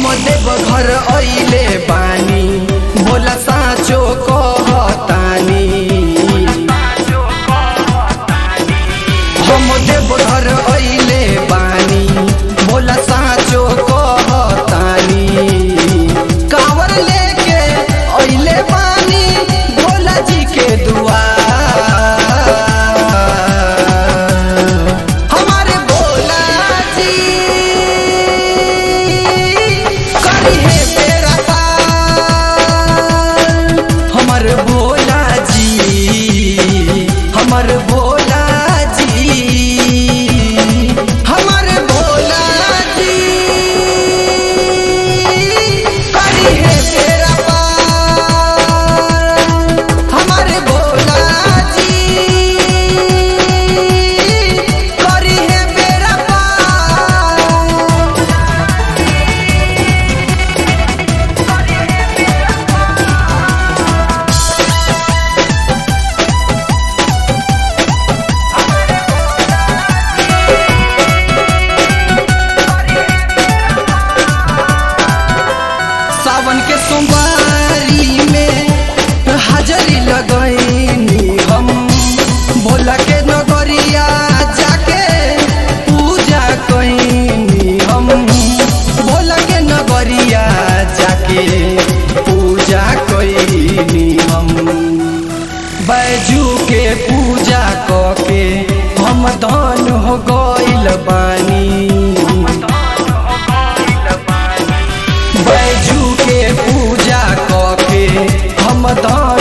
देव घर अइले बानी भोला साँचो कहतानी हम देव घर अइले बानी भोला साँचो कहतानी कांवर लेके अइले बानी भोला जी के दुआर हमारे भोला जी करी है बेड़ा पार हमर भोला जी हमर भोला जी हमर भोला जी करी है बेड़ा पार हमर भोला जी करी है बेड़ा पार सावन के सोमवारी में हाजरी लगैनी हम भोला के नगरिया जाके पूजा कैनी हम भोला के नगरिया जाके पूजा कैनी हम बैजू के पूजा कके हम धन हो गइल बानी बैजू के पूजा कके हम दान